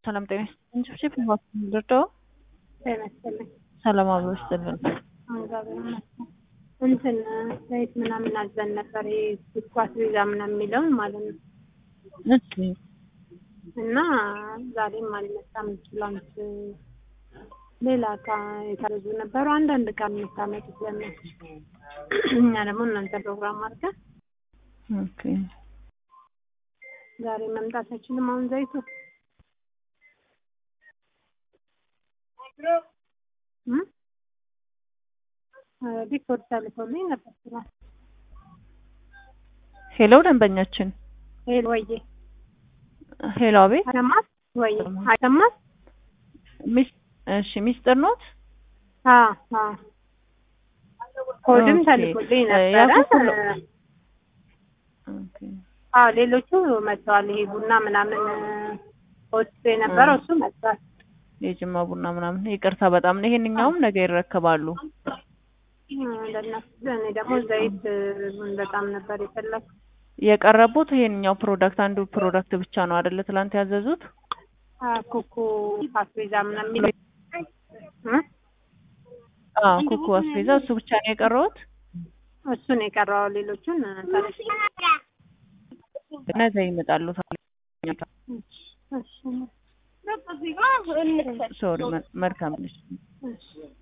ሰላም ጤና ይስጥልኝ። ጭፍጭፍ ልርዳው? ጤና ይስጥልኝ። ሰላም አብሮ ይስጥልን። እግዚአብሔር ይመስገን። እንትን ዘይት ምናምን አዘን ነበር ይሄ ስኳር ቪዛ ምናምን የሚለውን ማለት ነው። እሺ እና ዛሬም አልመጣም። ትላንት ሌላ እቃ የታዘዙ ነበሩ። አንዳንድ እቃ የምታመጡት ለምን እኛ ደግሞ እናንተ ፕሮግራም አድርገን ኦኬ ዛሬ መምጣት አይችልም። አሁን ዘይቱ እም? ሪፖርት ተልኮልኝ ነበር ትላንት። ሄሎ ደንበኛችን ሄሎ ወዬ ሄሎ አቤት አይሰማም ወይ አይሰማም? ሚስ እሺ ሚስጥር ኖት አዎ አዎ ኮድም ኦኬ። ተልኮልኝ እ ነበረ። ያልኩት ኦኬ አዎ ሌሎቹ መጥተዋል። ይሄ ቡና ምናምን ወስዶ የነበረው እሱ መጥቷል። የጅማ ቡና ምናምን ይቅርታ በጣም ነው። ይሄንኛውም ነገ ይረከባሉ። ለእነሱ እኔ ደግሞ ዘይት በጣም ነበር የፈለኩት። የቀረቡት ይሄንኛው ፕሮዳክት አንዱ ፕሮዳክት ብቻ ነው አይደለ? ትላንት ያዘዙት አ- ኩኩ ፓስቤዛ ምናምን የሚለው እ? አዎ ኩኩ አስቤዛ እሱ ብቻ ነው የቀረውት። እሱ ነው የቀረው። ሌሎቹን ተረሽ ነገ ይመጣሉ። እሺ ሶሪ መልካም ነሽ። እሺ